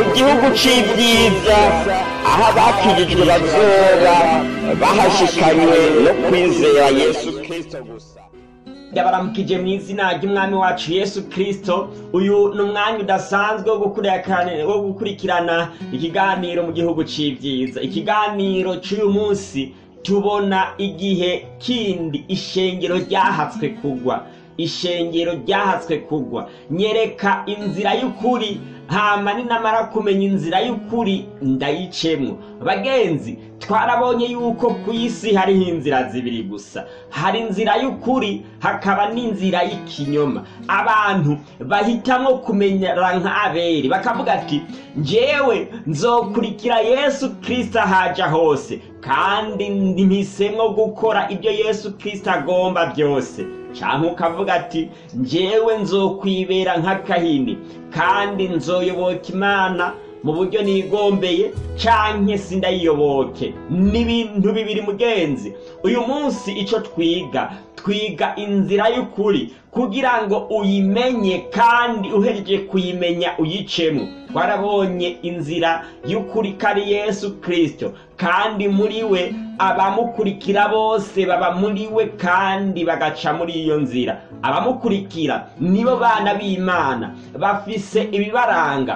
mu gihugu c'ibyiza aho abakijijwe bazoba bahashikanywe no kwizera yesu kristo gusa yabaramukije mu izina ry'umwami wacu yesu kirisito uyu ni umwanya udasanzwe wo gukurikirana- wo gukurikirana ikiganiro mu gihugu c'ibyiza ikiganiro c'uyu munsi tubona igihe kindi ishengero ryahatswe kugwa ishengero ryahatswe kugwa nyereka inzira y'ukuri hama ninamara kumenya inzira y'ukuri ndayicemwo bagenzi twarabonye yuko ku isi hariho inzira zibiri gusa hari inzira y'ukuri hakaba n'inzira y'ikinyoma abantu bahitamwo kumenyera nk'aberi bakavuga ati njyewe nzokurikira yesu kirisito ahaja hose kandi mpisemwo gukora ibyo yesu kirisito agomba byose canke ukavuga ati njyewe nzokwibera nk'akahini kandi nzoyoboka imana mu buryo nigombeye canke sindayiyoboke n'ibintu bibiri mugenzi uyu munsi ico twiga twiga inzira y'ukuri kugira ngo uyimenye kandi uhejeje kuyimenya uyicemo twarabonye inzira y'ukuri kari yesu kirisito kandi muri we abamukurikira bose baba muri we kandi bagaca muri iyo nzira abamukurikira nibo bana b'imana bafise ibibaranga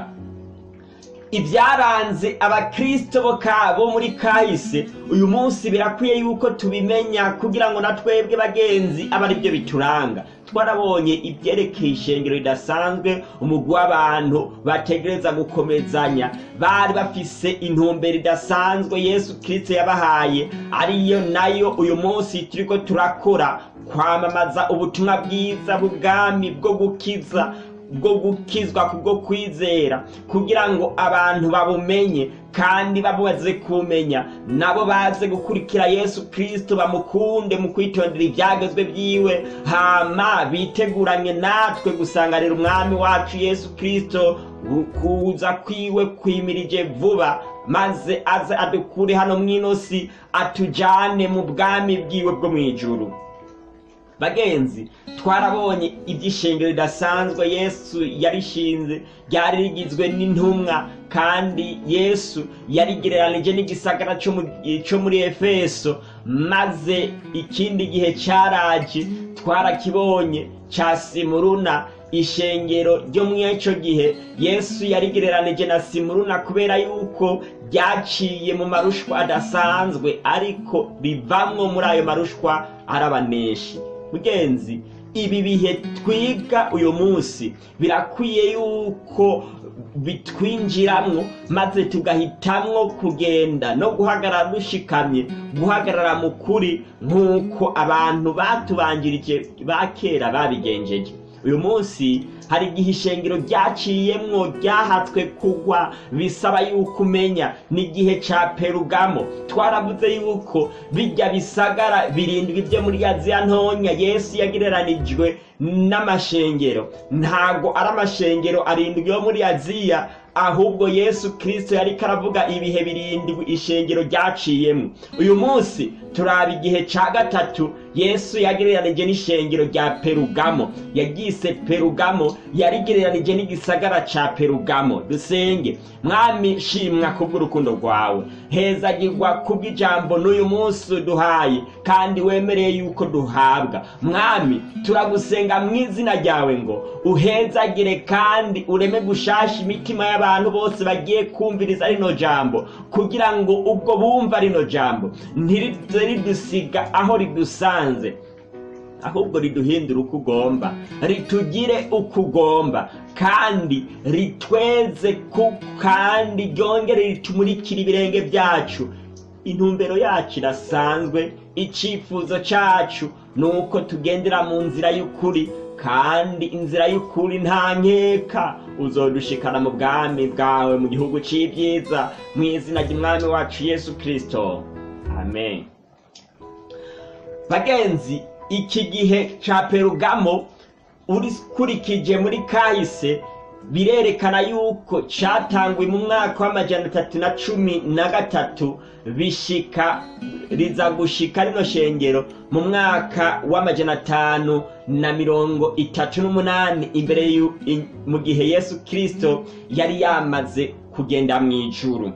ibyaranze abakristo bo ka- bo muri kahise uyu munsi birakwiye yuko tubimenya kugira ngo na twebwe bagenzi abe ari byo bituranga twarabonye ibyerekeye ishengero ridasanzwe umugwi w'abantu bategereza gukomezanya bari bafise intumbero idasanzwe yesu kirisito yabahaye ariyo nayo uyu munsi turiko turakora kwamamaza ubutumwa bwiza bw'ubwami bwo gukiza bwo gukizwa kubwo kwizera kugira ngo abantu babumenye kandi babubaze kumenya nabo baze gukurikira yesu kirisito bamukunde mu kwitondera ibyagezwe byiwe hama biteguranye natwe gusanganira umwami wacu yesu kirisito kuza kwiwe kwimirije vuba maze aze adukure hano mw'inosi atujane mu bwami bwiwe bwo mu ijuru bagenzi twarabonye iby'ishengero ridasanzwe yesu yarishinze ryari rigizwe n'intumwa kandi yesu yarigereranije n'igisagara cyo mu- cyo muri efeso maze ikindi gihe cyaraje twarakibonye cya simuruna ishengero ryo mu icyo gihe yesu yarigereranije na simuruna kubera yuko ryaciye mu marushwa adasanzwe ariko bivamwo muri ayo marushwa arabaneshi mugenzi ibi bihe twiga uyu munsi birakwiye yuko bitwinjiramwo maze tugahitamwo kugenda no guhagarara dushikamye guhagarara mu kuri nk'uko abantu batubanjirije ba kera babigenjeje uyu munsi hari igihe ishengero ryaciyemwo ryahatswe kugwa bisaba yuko umenya n'igihe ca perugamo twaravuze yuko bijya bisagara birindwi byo muri aziya ntonya yesu yagereranijwe n'amashengero ntago ari amashengero arindwi yo muri aziya ahubwo yesu kirisito yariko aravuga ibihe birindwi ishengero ryaciyemo uyu munsi turaba igihe ca gatatu yesu yagereranije n'ishengero rya perugamo yaryise perugamo yarigereranije n'igisagara ca perugamo dusenge mwami shimwa kubw'urukundo rwawe hezagirwa kubw'ijambo n'uyu munsi uduhaye kandi wemereye yuko duhabwa mwami turagusenga mu izina ryawe ngo uhezagire kandi ureme gushasha imitima y'abantu bose bagiye kumviriza rino jambo kugira ngo ubwo bumva rino jambo ntirize ridusiga aho ridusanze ahubwo riduhindura uko ugomba ritugire uko ugomba kandi ritweze ku kandi ryongere ritumurikire ibirenge byacu intumbero yacu irasanzwe icyifuzo cyacu ni uko tugendera mu nzira y'ukuri kandi inzira y'ukuri nta nkeka uzodushikana mu bwami bwawe mu gihugu cy'ibyiza mu izina ry'umwami wacu yesu kirisito amen bagenzi iki gihe cya perugamo ukurikije muri kahise birerekana yuko cyatanguye mu mwaka w'amajana atatu na cumi na gatatu bishika riza gushika rino shengero mu mwaka w'amajana atanu na mirongo itatu n'umunani imbere y'u- i- mu gihe yesu kirisito yari yamaze kugenda mu ijuru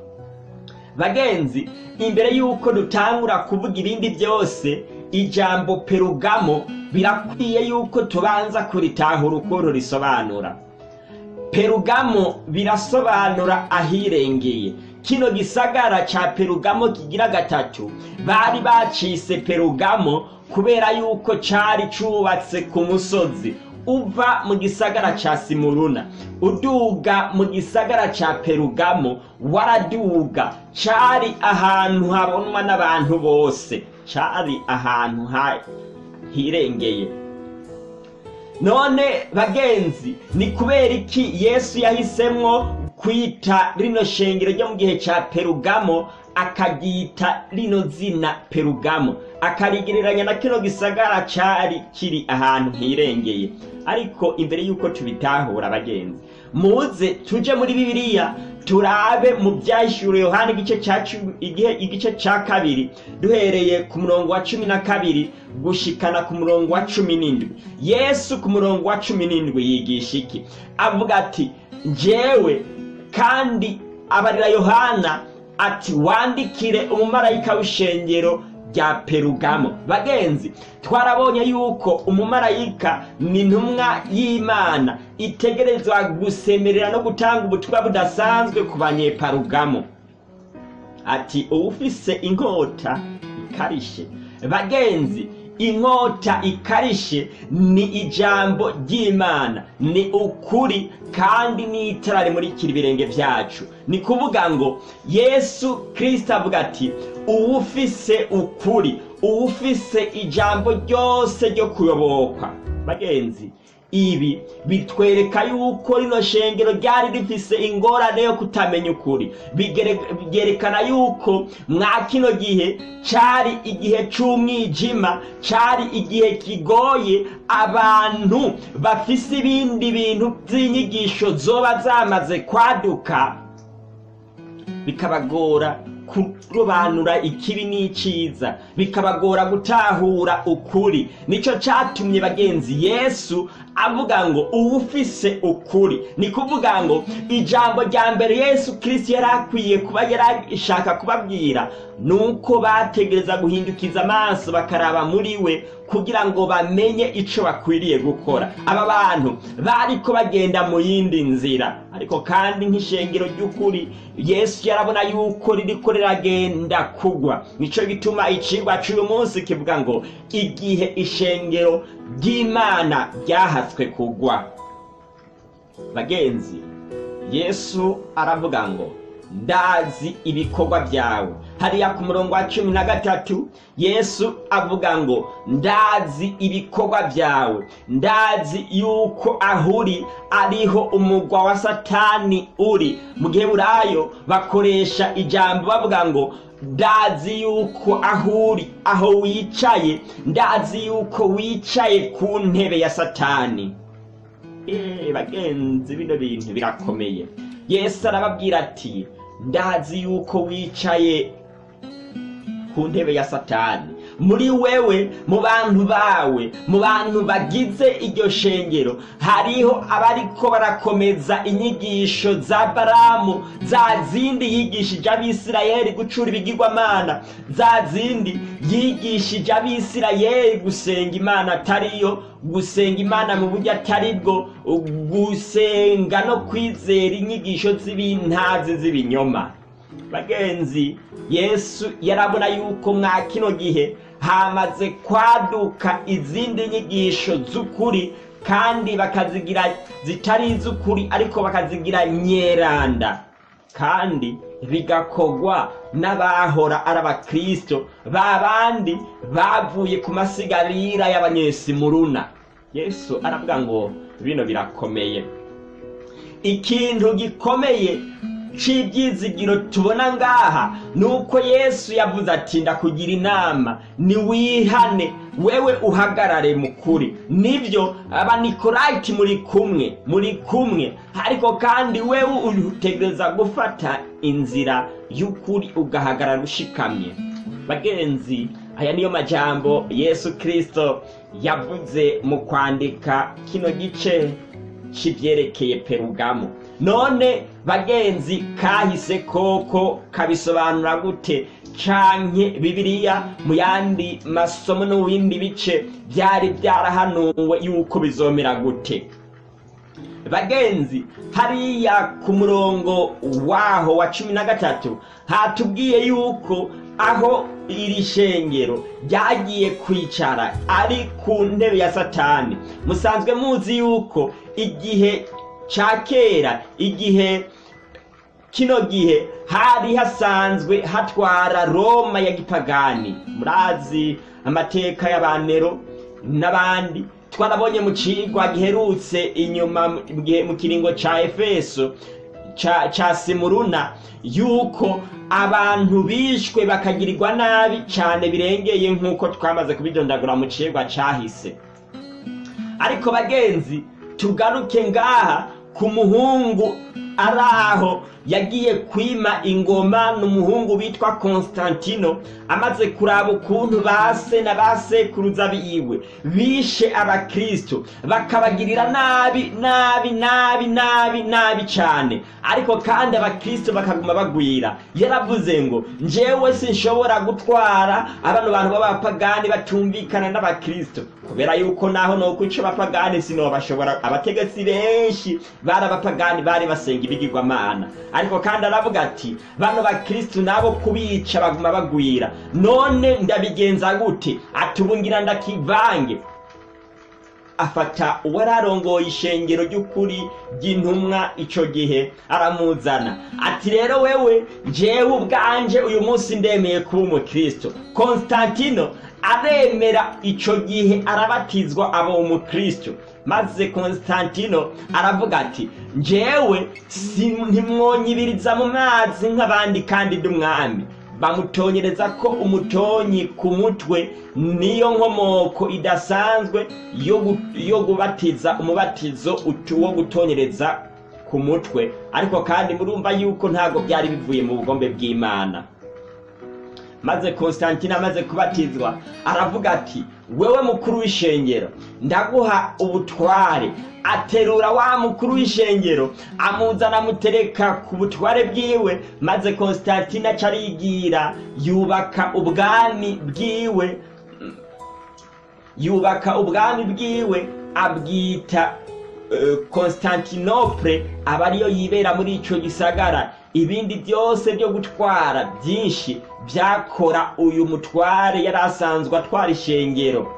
bagenzi imbere y'uko dutangura kuvuga ibindi byose ijambo perugamo birakwiye y'uko tubanza kuritahura ukuntu risobanura perugamo birasobanura ahirengeye kino gisagara ca perugamo kigira gatatu bari bacise perugamo kubera yuko cari cubatse ku musozi uva mu gisagara ca simuruna uduga mu gisagara ca perugamo waraduga cari ahantu habonwa n'abantu bose cari ahantu ha- hirengeye none bagenzi ni kubera iki yesu yahisemwo kwita rino shengero ryo mu gihe ca perugamo akaryita rino zina perugamo akarigereranya na kino gisagara cari kiri ahantu hirengeye ariko imbere y'uko tubitahura bagenzi muze tuje muri bibiliya turabe mu byahishuriwe yohani igice ca cumi- igihe- igice ca kabiri duhereye ku murongo wa cumi na kabiri gushikana ku murongo wa cumi n'indwi yesu ku murongo wa cumi n'indwi yigisha iki avuga ati njyewe kandi abarira yohana ati wandikire umumarayika w'ishengero rya perugamo bagenzi twarabonye yuko umumarayika ni intumwa y'imana itegerezwa gusemerera no gutanga ubutumwa budasanzwe ku banyeparugamo ati uwufise inkota ikarishe bagenzi inkota ikarishe ni ijambo ry'imana ni ukuri kandi n'itara rimurikira ibirenge byacu ni kuvuga ngo yesu kirisito avuga ati uwufise ukuri uwufise ijambo ryose ryo kuyoboka bagenzi ibi bitwereka yuko rino shengero ryari rifise ingorane yo kutamenya ukuri Bigere- byerekana yuko mwa kino gihe cari igihe c'umwijima cari igihe kigoye abantu bafise ibindi bintu vy'inyigisho zoba zamaze kwaduka bikabagora kurobanura ikibi n'iciza bikabagora gutahura ukuri nico catumye bagenzi yesu avuga ngo uwufise ukuri ni kuvuga ngo ijambo rya mbere yesu kirisito yari akwiye kuba yarashaka kubabwira ni uko bategereza guhindukiza amaso bakaraba muri we kugira ngo bamenye ico bakwiriye gukora aba bantu bariko bagenda mu yindi nzira ariko kandi nk'ishengero ry'ukuri yesu yarabona yuko ririko riragenda kugwa nico gituma icigwa c'uyu munsi kivuga ngo igihe ishengero ry'imana ryahatswe kugwa bagenzi yesu aravuga ngo ndazi ibikorwa byawe hariya ku murongo wa cumi na gatatu yesu avuga ngo ndazi ibikorwa byawe ndazi yuko aho uri ariho umugwa wa satani uri mu gihe burayo bakoresha ijambo bavuga ngo ndazi yuko aho uri aho wicaye ndazi yuko wicaye ku ntebe ya satani Eh, bagenzi bino bintu birakomeye yesu arababwira ati ndazi yuko wicaye ku ntebe ya satani muri wewe mu bantu bawe mu bantu bagize iryo shengero hariho abariko barakomeza inyigisho za baramu za zindi yigishije abisirayeli gucura ibigirwamana za zindi yigishije abisirayeli gusenga imana atariyo gusenga imana mu buryo atari bwo gusenga no kwizera inyigisho z'ibintazi z'ibinyoma bagenzi yesu yarabona yuko mwa kino gihe hamaze kwaduka izindi nyigisho z'ukuri kandi bakazigira zitari iz'ukuri ariko bakazigira nyeranda kandi bigakogwa n'abahora ari abakristo ba bandi bavuye ku masigarira y'abanyesimuruna yesu aravuga ngo bino birakomeye ikintu gikomeye c'ibyizigiro tubona ngaha ni uko yesu yavuze ati ndakugira inama niwihane wewe uhagarare mu kuri nibyo abanikorayiti muri kumwe muri kumwe ariko kandi wewe utegereza gufata inzira y'ukuri ugahagarara ushikamye bagenzi aya niyo majambo yesu kirisito yavuze mu kwandika kino gice c'ivyerekeye perugamo none bagenzi kahise koko kabisobanura gute canke bibiliya mu yandi masomo no mu bindi bice byari byarahanuwe yuko bizomera gute bagenzi hariya ku murongo waho wa cumi na gatatu hatubwiye yuko aho iri shengero ryagiye kwicara ari ku ntebe ya satani musanzwe muzi yuko igihe ca kera igihe kino gihe hari hasanzwe hatwara roma ya gipagani murazi amateka y'abanero n'abandi twarabonye mu cigwa giherutse inyuma mu gihe- mu kiringo ca efeso ca, ca simuruna yuko abantu bishwe bakagirirwa nabi cane birengeye nk'uko twamaze kubidondagura mu cigwa cahise ariko bagenzi tugaruke ngaha ku muhungu ari aho yagiye kwima ingoma n'umuhungu witwa konstantino amaze kuraba ukuntu base na basekuruza biwe bishe abakristo bakabagirira nabi nabi nabi nabi nabi cane ariko kandi abakristo bakaguma bagwira yaravuze ngo njyewe sinshobora gutwara abano bantu b'abapagani batumvikana n'abakristo kubera yuko naho no kwica abapagani sinobashobora abategetsi benshi bari abapagani bari basenga ibigirwamana ariko kandi aravuga ati bano bakristo nabo kubica baguma bagwira none ndabigenza gute atubungira ndakivange afata uwari arongoye ishengero ry'ukuri ry'intumwa ico gihe aramuzana ati rero wewe jewe ubwanje uyu munsi ndemeye kuba umukristo konstantino aremera ico gihe arabatizwa aba umukristo maze konstantino aravuga ati njyewe si- ntimwonyibiriza mu mazi nk'abandi kandi ndi umwami bamutonyereza ko umutonyi ku mutwe niyo nkomoko idasanzwe yo gu- yo gubatiza umubatizo utu- wo gutonyereza ku mutwe ariko kandi murumva yuko ntabwo byari bivuye mu bugombe bw'imana maze konstantine amaze kubatizwa aravuga ati wewe mukuru w'ishengero ndaguha ubutware aterura wa mukuru w'ishengero amuzana amutereka ku butware bwiwe maze konstantine aca arigira yubaka ubwami bwiwe yubaka ubwami bwiwe abwita eh, Constantinople aba ariyo yibera muri ico gisagara ibindi byose byo gutwara byinshi byakora uyu mutware yari asanzwe atwara ishengero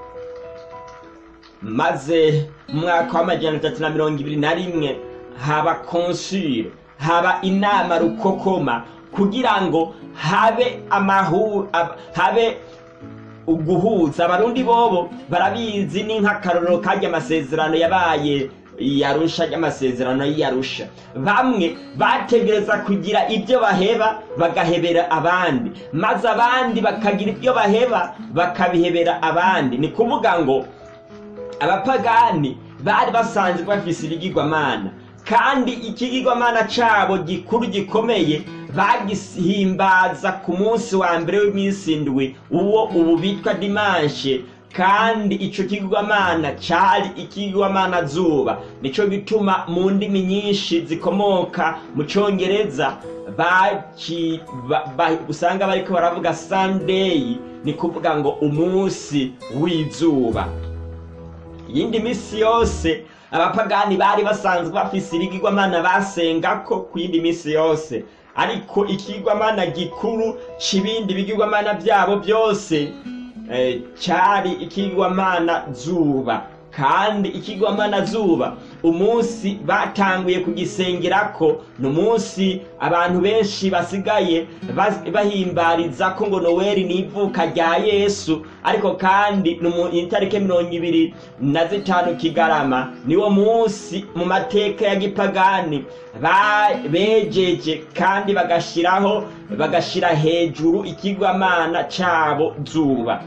maze mu mwaka w'amajana atatu na mirongo ibiri na rimwe haba konsile haba inama rukokoma kugira ngo habe amahu ab- habe uguhuza abarundi bobo barabizi ni nk'akarorero karya amasezerano yabaye yarusha ry'amasezerano y'iyarusha bamwe bategereza kugira ibyo baheba bagahebera abandi maze abandi bakagira ibyo baheba bakabihebera abandi ni kuvuga ngo abapagani bari basanzwe bafise ibigirwamana kandi ikigirwamana cabo gikuru gikomeye bagihimbaza ku munsi wa mbere w'iminsi indwi uwo ubu bitwa dimanshe kandi ico kigirwamana cari ikigirwamana zuba nico gituma mu ndimi nyinshi zikomoka mu congereza baki- ba- ba- usanga bariko baravuga sunday ni kuvuga ngo umunsi w'izuba iyindi misi yose abapagani bari basanzwe bafise ibigirwamana basengako ku yindi misi yose ariko ikigirwamana gikuru c'ibindi bigirwamana vyabo byose eh, cari ikigirwamana zuba kandi ikigirwamana zuba umunsi batanguye kugisengerako ni umunsi abantu benshi basigaye bas- bahimbariza ko ngo noweli ni ivuka rya yesu ariko kandi ni mu itariki mirongo ibiri na zitanu kigarama niwo munsi mu mateka ya gipagani ba- bejeje kandi bagashiraho bagashira hejuru ikigwamana cabo zuba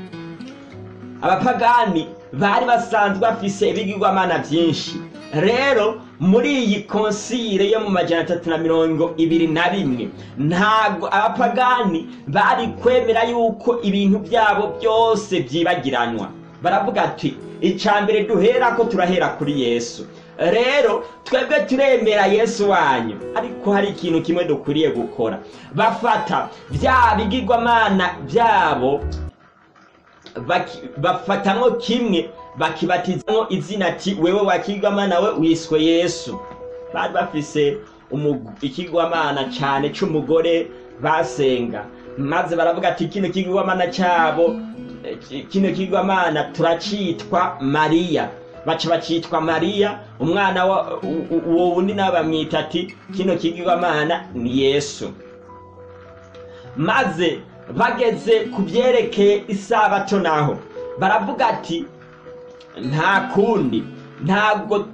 abapagani bari basanzwe bafise ibigirwamana byinshi rero muri iyi konsile yo mu majana atatu na mirongo ibiri na rimwe ntabwo abapagani bari kwemera yuko ibintu byabo byose byibagiranwa baravuga ati icya mbere duhera ko turahera kuri yesu rero twebwe turemera yesu wanyu ariko hari ikintu kimwe dukwiriye gukora bafata bya bigirwamana byabo baki- bafatamwo kimwe bakibatizamwo izina ati wewe wakigwamana we wiswe yesu bari bafise umu- ikigwamana cane c'umugore basenga maze baravuga ati kino kigwamana cabo eh, ki- kino kigwamana turacitwa mariya baca bacitwa mariya umwana wa- u- u- uwo wundi nawe bamwita ati kino kigwamana ni yesu maze bageze ku byerekeye isabato naho baravuga ati nta kundi ntabwo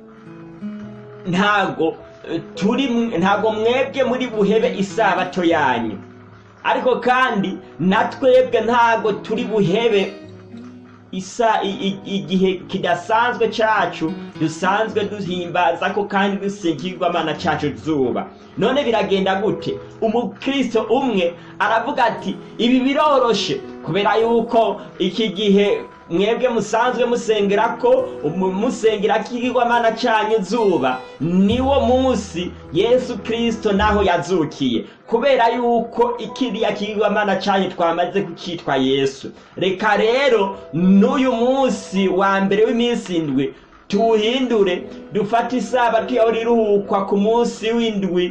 ntabwo eh, turi mw- ntabwo mwebwe muri buhebe isabato yanyu ariko kandi na twebwe ntabwo turi buhebe isa i- i- igihe kidasanzwe cacu dusanzwe duhimbaza ko kandi dusigirwamana cacu zuba none biragenda gute umukristo umwe aravuga ati ibi biroroshe kubera yuko iki gihe mwebwe musanzwe musengera ko umu- musengera kigirwamana canyu zuba niwo munsi yesu kristo naho yazukiye kubera yuko ikiriya kigirwamana canyu twamaze kucitwa yesu reka rero n'uyu munsi wa mbere w'iminsi indwi tuwuhindure dufate isabato yawe riruhukwa ku munsi w'indwi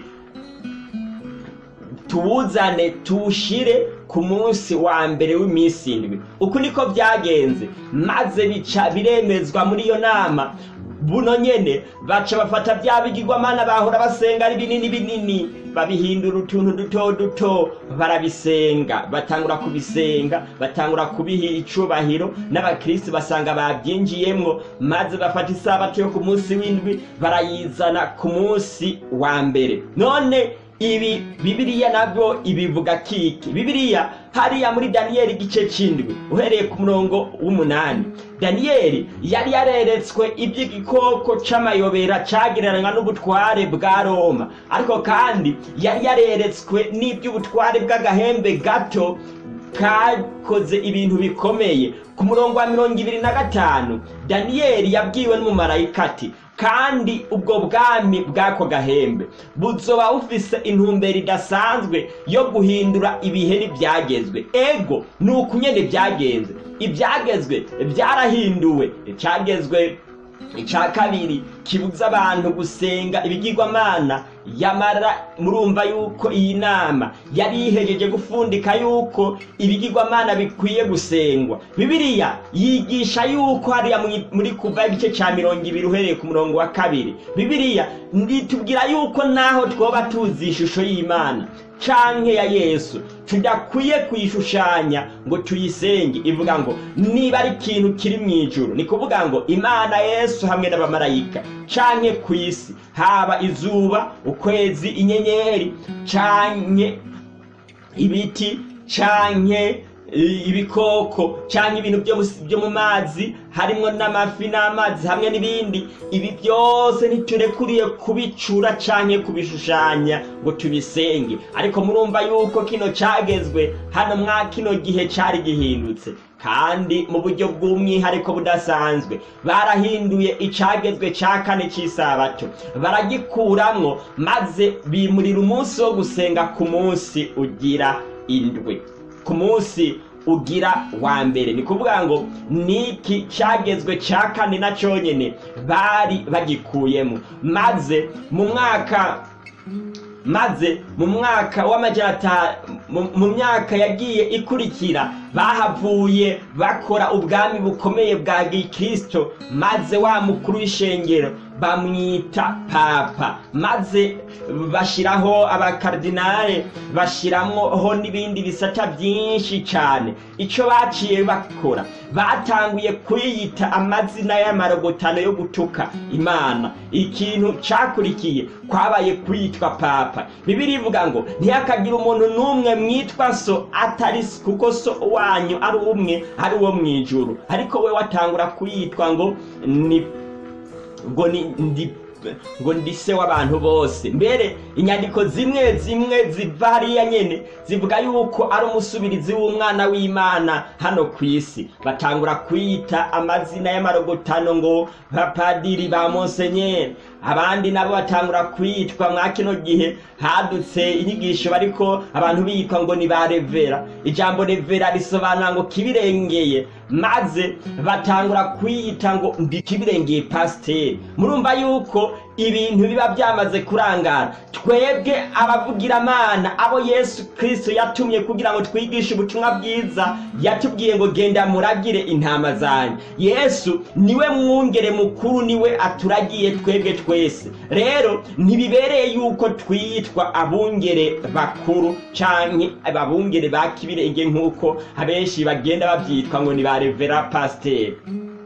tuwuzane tuwushire ku munsi wa mbere w'iminsi indwi uku niko byagenze maze bica biremezwa muri iyo nama buno nyene baca bafata bya bigirwamana bahora basenga ari binini binini babihindura utuntu duto duto barabisenga batangura kubisenga batangura kubiha icubahiro n'abakristo basanga babyinjiyemwo maze bafata isabato yo ku munsi w'indwi barayizana ku munsi wa mbere none ibi bibiliya nabyo ibivuga kiki bibiliya hariya muri daniyeli igice c'indwi uhereye ku murongo w'umunani daniyeli yari yareretswe iby'igikoko c'amayobera cagereranywa n'ubutware bwa roma ariko kandi yari yareretswe n'iby'ubutware bw'agahembe gato kakoze ibintu bikomeye ku murongo wa mirongo ibiri na gatanu daniyeli yabwiwe n'umumarayika ati kandi ubwo bwami bw'ako gahembe buzoba bufise intumbero idasanzwe yo guhindura ibihe n'ibyagezwe ego ni uku nyene byagenze ibyagezwe byarahinduwe icyagezwe icya kabiri kibuza abantu gusenga ibigirwamana yamara murumva yuko iyi nama yari yihejeje gufundika yuko ibigirwamana bikwiye gusengwa bibiliya yigisha yuko hariya mwi- muri kuva igice cya mirongo ibiri uhereye ku murongo wa kabiri bibiliya nditubwira yuko naho twoba tuzi ishusho y'imana canke ya yesu tudakwiye kuyishushanya ngo tuyisenge ivuga ngo niba ari ikintu kiri mu ijuru ni kuvuga ngo imana yesu hamwe n'abamarayika canke ku isi haba izuba ukwezi inyenyeri canke ibiti canke i- ibikoko canke ibintu byo mu- byo mu mazi harimwo n'amafi n'amazi hamwe n'ibindi ibi byose ntiturekuriye kubicura canke kubishushanya ngo tubisenge ariko murumva yuko kino cagezwe hano mwa kino gihe cari gihindutse kandi mu buryo bw'umwihariko budasanzwe barahinduye icagezwe ca kane c'isabato baragikuramwo maze bimurira umunsi wo gusenga ku munsi ugira indwi ku munsi ugira wa mbere ni kuvuga ngo niki cyagezwe cya kane na cyonyine bari bagikuyemo maze mu mwaka maze mu mwaka w'amajana ata- mu- mu myaka yagiye ikurikira bahavuye bakora ubwami bukomeye bwa gikristo maze wa mukuru w'ishengero bamwita papa maze bashyiraho abakardinale bashyiraho n'ibindi bisata byinshi cyane icyo baciye bakora batanguye kuyita amazina y'amarogotano yo gutuka imana ikintu cyakurikiye kwabaye kwitwa papa bibiri ivuga ngo ntihakagire umuntu n'umwe mwitwa so atari so, kuko so wanyu ari umwe ari uwo mu ijuru ariko we watangura kuyitwa ngo ni ngo ni ndi ngo ndi se w'abantu bose mbere inyandiko zimwe zimwe ziva hariya nyene zivuga yuko ari umusubirizi w'umwana w'imana hano ku isi batangura kwita amazina y'amarogotano ngo bapadiri ba monsenyeri abandi nabo batangura kwitwa mwa kino gihe hadutse inyigisho bariko abantu bitwa ngo ni ba revera ijambo revera risobanura ngo kibirengeye maze batangura kwiyita ngo ndi kibirengeye pasiteri murumva yuko ibintu biba byamaze kurangara twebwe abavugiramana abo yesu kirisito yatumye kugira ngo twigishe ubutumwa bwiza yatubwiye ngo genda muragire intama zanyu yesu niwe mwungere mukuru niwe aturagiye twebwe twese rero ntibibereye yuko twitwa abungere bakuru canke ababungere ba kibirenge nk'uko abenshi bagenda babyitwa ngo ni ba revera pasiteri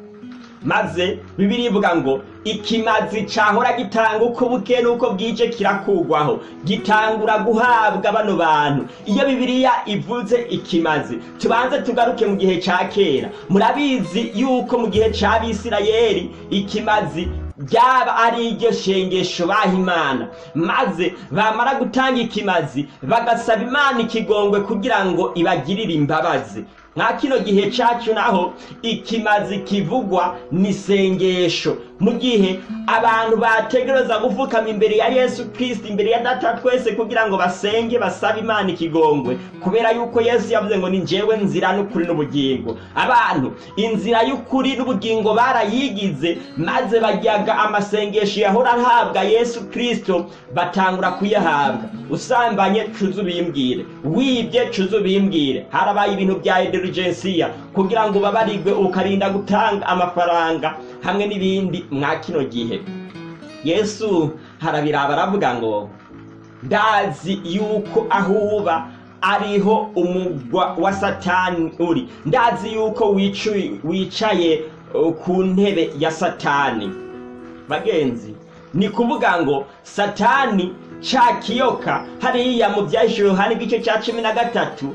maze bibiri ivuga ngo ikimazi cahora gitanga uko buke n'uko bwije kirakugwaho gitangura guhabwa bano bantu iyo bibiliya ivuze ikimazi tubanze tugaruke mu gihe ca kera murabizi yuko mu gihe c'abisirayeli ikimazi ryaba ari iryo shengesho baha imana maze bamara gutanga ikimazi bagasaba imana ikigongwe kugira ngo ibagirire imbabazi nka kino gihe cyacu naho ikimazi kivugwa ni isengesho mu gihe abantu bategereza gupfukama imbere ya yesu kirisiti imbere ya data twese kugira ngo basenge basabe imana ikigongwe kubera yuko yesu yavuze ngo ni njyewe nzira n'ukuri n'ubugingo abantu inzira y'ukuri n'ubugingo barayigize maze bajyaga amasengesho yahora ahabwa yesu kirisito batangura kuyahabwa usambanye cuza ubimbwire wibye cuza ubimbwire harabaye ibintu bya ederigensiya kugira ngo babarigwe ukarinda gutanga amafaranga hamwe n'ibindi mwa kino gihe yesu harabiraba aravuga ngo ndazi yuko aho uba ariho umugwa wa satani uri ndazi yuko wicaye ku ntebe ya satani bagenzi ni kuvuga ngo satani ca kiyoka hariya mu byahishije yohana igice cya cumi na gatatu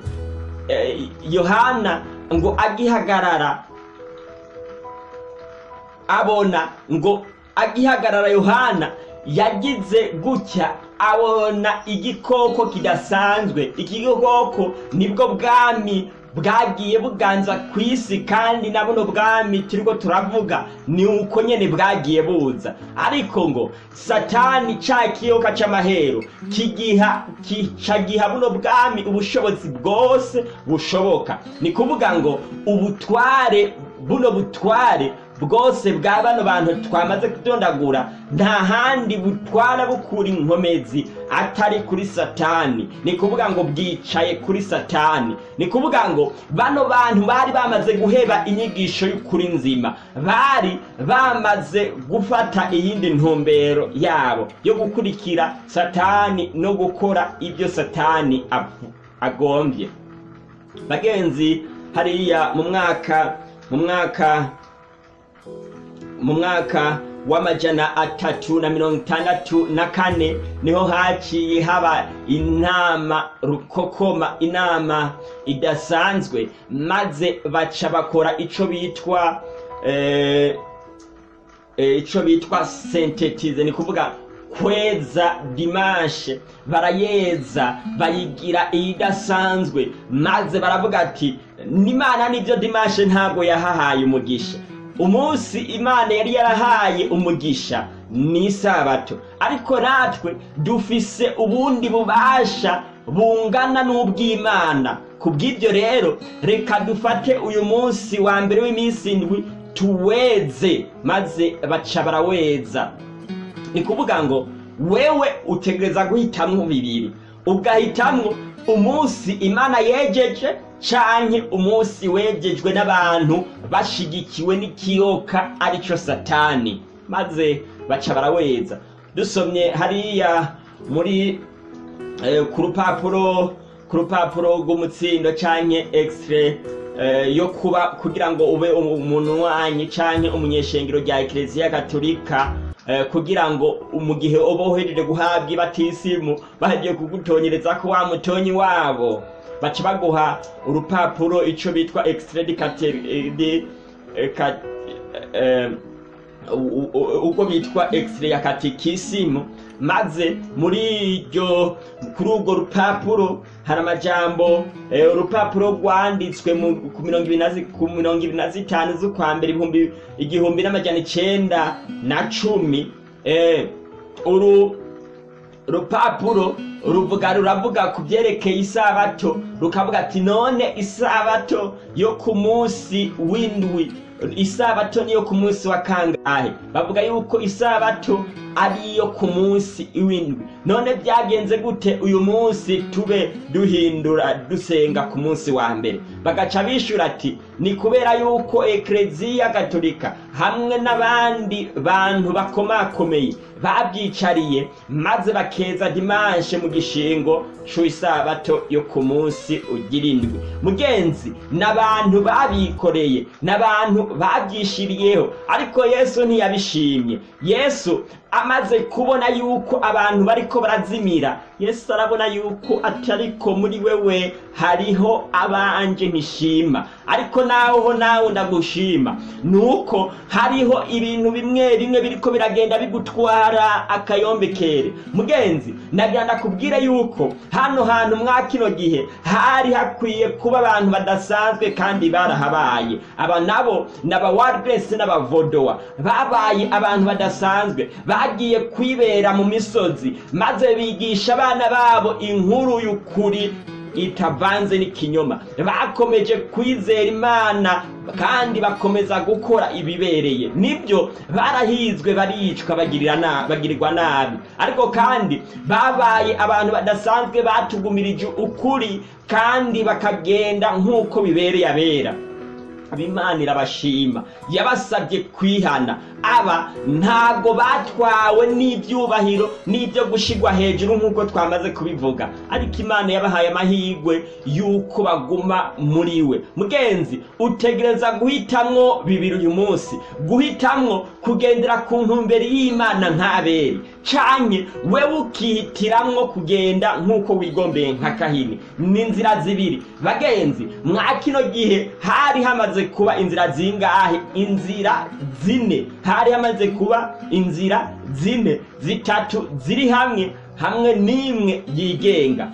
yohana ngo agihagarara abona ngo agihagarara yohana yagize gutya abona igikoko kidasanzwe iki gikoko nibwo bwami bwagiye buganza ku isi kandi na buno bwami turiko turavuga ni uko nyene bwagiye buza ariko ngo satani ca kiyoka c'amahero kigiha kicagiha buno bwami ubushobozi bwose bushoboka ni kuvuga ngo ubutware buno butware bwose bwa bano bantu twamaze kudondagura nta handi butwara bukura inkomezi atari kuri satani ni kuvuga ngo bwicaye kuri satani ni kuvuga ngo bano bantu bari bamaze guheba inyigisho y'ukuri nzima bari bamaze gufata iyindi ntumbero yabo yo gukurikira satani no gukora ibyo satani agombye bagenzi hariya mu mwaka mu mwaka mu mwaka w'amajana atatu na mirongo itandatu na kane niho haciye haba inama rukokoma inama idasanzwe maze baca bakora ico bitwa ico bitwa sentetize ni kuvuga kweza dimashe barayeza bayigira iyidasanzwe maze baravuga ati n'imana nibyo dimashe ntabwo yahahaye umugisha umunsi imana yari yarahaye umugisha ni isabato ariko natwe dufise ubundi bubasha bungana n'ubw'imana ku bw'ibyo rero reka dufate uyu munsi wa mbere w'iminsi indwi tuweze maze baca baraweza ni kuvuga ngo wewe utegereza guhitamwo bibiri ugahitamwo umunsi imana yejeje canke umunsi wejejwe n'abantu bashigikiwe n'ikiyoka arico satani maze baca baraweza dusomye hariya muri eh, ku rupapuro ku rupapuro rw'umutsindo canke extrait eh, yo kuba kugira ngo ube umuntu wanyu canke umunyeshengero rya ekereziya gatolika eh, kugira ngo mu gihe uba uhejeje guhabwa ibatisimu bagiye kugutonyereza ko wa mutonyi wabo baca baguha urupapuro ico bitwa extrait de u- u- ubwo bitwa exire ya katikisimu maze muri iryo kuri urwo rupapuro hari amajambo eh, urupapuro rwanditswe mu- ku mirongo ibiri na zi- ku mirongo ibiri na zitanu z'ukwa mbere ibihumbi igihumbi n'amajana icenda na cumi eh, uru rupapuro ruvuga ruravuga ku byerekeye isabato rukavuga ati none isabato yo ku munsi w'indwi isabato niyo ku munsi wa kangahe bavuga yuko isabato ari iyo ku munsi w'indwi none byagenze gute uyu munsi tube duhindura dusenga ku munsi wa mbere bagaca bishura ati ni kubera yuko ekleziya gatolika hamwe n'abandi bantu bakomakomeye babyicariye maze bakeza dimanshe mu gishingo cy'isabato yo ku munsi ugira indwi mugenzi n'abantu babikoreye n'abantu babyishiriyeho ariko yesu ntiyabishimye yesu amaze kubona yuko abantu bariko barazimira yesu arabona yuko atariko muri wewe hariho abanje ntishima ariko naho nawe ndagushima nuko hariho ibintu bimwe bimwe biriko biragenda bigutwara akayombekere mugenzi nagira ndakubwire yuko hano hantu mwa kino gihe hari hakwiye kuba abantu badasanzwe kandi barahabaye aba nabo ni abawadresi n'abavodowa babaye abantu badasanzwe bagiye kwibera mu misozi maze bigisha abana babo inkuru y'ukuri itavanze n'ikinyoma bakomeje kwizera imana kandi bakomeza gukora ibibereye nibyo barahizwe baricwa bagirira na- bagirirwa nabi ariko kandi babaye abantu badasanzwe batugumirije ukuri kandi bakagenda nk'uko bibereye abera abimana irabashima yabasabye kwihana aba ntabwo batwawe n'ibyubahiro n'ibyo gushigwa hejuru nk'uko twamaze kubivuga ariko imana yabahaye amahirwe y'uko baguma muri we mugenzi utegereza guhitamwo bibiri uyu munsi guhitamwo kugendera ku ntumbero y'imana nk'abere canke wewe ukihitiramwo kugenda nk'uko wigombeye nka kahini ni inzira zibiri bagenzi mwa kino gihe hari hamaze kuba inzira zingahe inzira zine hari hamaze kuba inzira zine zitatu ziri hamwe hamwe n'imwe yigenga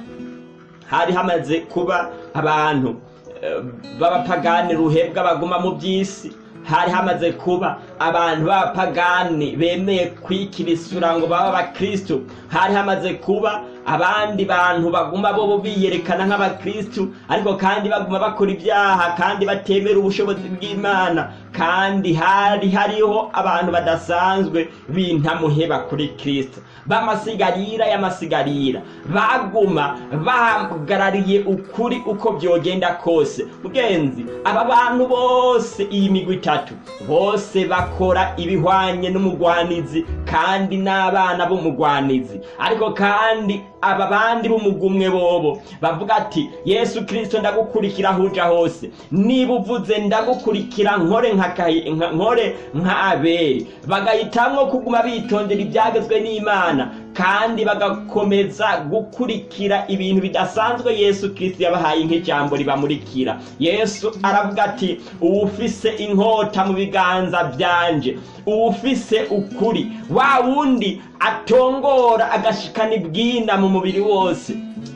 hari hamaze kuba abantu eh, b'abapagani ruhebwa baguma mu by'isi hari hamaze kuba abantu b'abapagani bemeye kwikirisura ngo babe abakristo hari hamaze kuba abandi bantu baguma bo biyerekana nk'abakristo ariko kandi baguma bakora ibyaha kandi batemera ubushobozi bw'imana kandi hari hariho abantu badasanzwe b'intamuheba kuri kristo b'amasigarira y'amasigarira baguma bahagarariye ukuri uko byogenda kose mugenzi aba bantu bose iyi migwi itatu bose bakora ibihwanye n'umugwanizi kandi n'abana b'umugwanizi ariko kandi aba bandi b'umugumwe bobo bavuga ati yesu kirisito ndagukurikira aho uja hose niba uvuze ndagukurikira nkore nka Kayi- nka- nkore nka abeli bagahitamwo kuguma bitondera ibyagezwe n'imana kandi bagakomeza gukurikira ibintu bidasanzwe yesu kirisito yabahaye nk'ijambo ribamurikira yesu aravuga ati uwufise inkota mu biganza byanje uwufise ukuri wa wundi atongora agashikana ibwina mu mubiri wose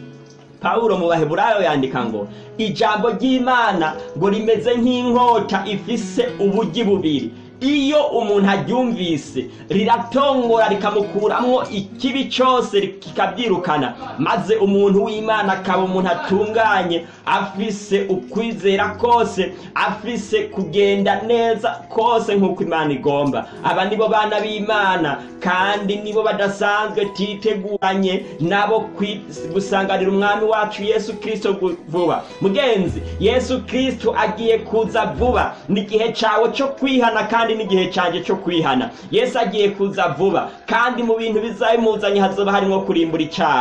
pawulo mu baheburayo yandika ngo ijambo ry'imana ngo rimeze nk'inkota ifise ubugi bubiri iyo umuntu aryumvise riratongora rikamukuramwo ikibi cyose kikabyirukana maze umuntu w'imana akaba umuntu atunganye afise ukwizera kose afise kugenda neza kose nk'uko imana igomba aba nibo bana b'imana kandi nibo badasanzwe titeguranye nabo kwi- gusanganira umwami wacu yesu kirisito gu- vuba mugenzi yesu kirisito agiye kuza vuba ni igihe cyawe cyo kwihana kandi n'igihe cyanjye cyo kwihana yesu agiye kuza vuba kandi mu bintu bizabimuzanye hazoba harimo kurimbura icyaha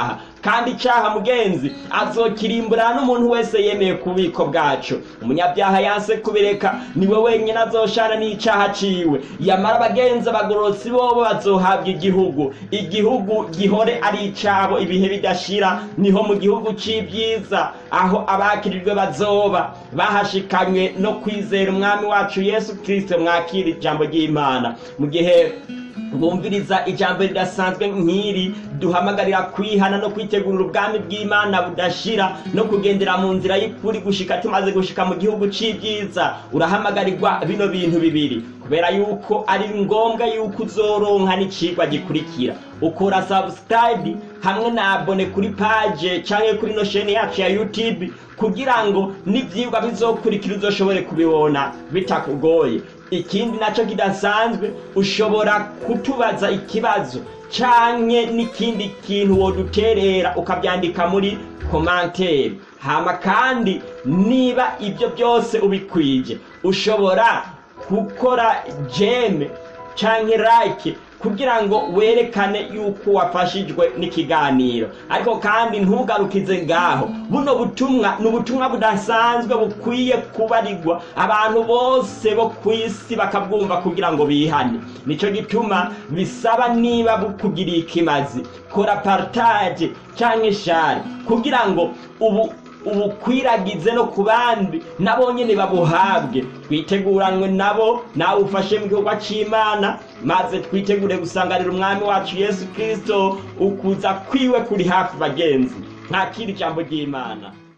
kandi icaha mugenzi azokirimbura n'umuntu wese yemeye ku bubiko bwacu umunyabyaha yanse kubireka niwe wenyine azoshana n'icaha ciwe yamara abagenzi abagororotsi bobo bazohabwa igihugu igihugu gihore ari icabo ibihe bidashira niho mu gihugu c'ibyiza aho abakirijwe bazoba bahashikanywe no kwizera umwami wacu yesu kristo mwakira ijambo ry'imana mu gihe bumviriza ijambo ridasanzwe nk'iri duhamagarira kwihana no kwitegurira ubwami bw'imana budashira no kugendera mu nzira y'ukuri gushika tumaze gushika mu gihugu c'ibyiza urahamagarirwa bino bintu bibiri kubera yuko ari ngombwa yuko uzoronka n'icigwa gikurikira ukora subscribe hamwe na abone kuri page canke kuri no sheni yacu ya youtube kugira ngo n'ivyigwa bizokurikira uzoshobore kubibona bitakugoye ikindi naco kidasanzwe ushobora kutubaza ikibazo canke n'ikindi kintu woduterera ukavyandika muri komantere hama kandi niba ibyo byose ubikwije ushobora gukora jeme canke like kugira ngo werekane yuko wafashijwe n'ikiganiro ariko kandi ntugarukize ngaho buno butumwa ni ubutumwa budasanzwe bukwiye kubarirwa abantu bose bo ku isi bakabwumva kugira ngo bihane nicyo gituma bisaba niba bukugiriye ikimazi kora partage cyangwa share kugira ngo ubu ubukwiragize no ku bandi nabo nyine babuhabwe twiteguranwe nabo nawe ufashe mu gikorwa cy'imana maze twitegure gusanganira umwami wacu yesu kirisito ukuza kwiwe kuri hafi bagenzi ntakira ijambo ry'imana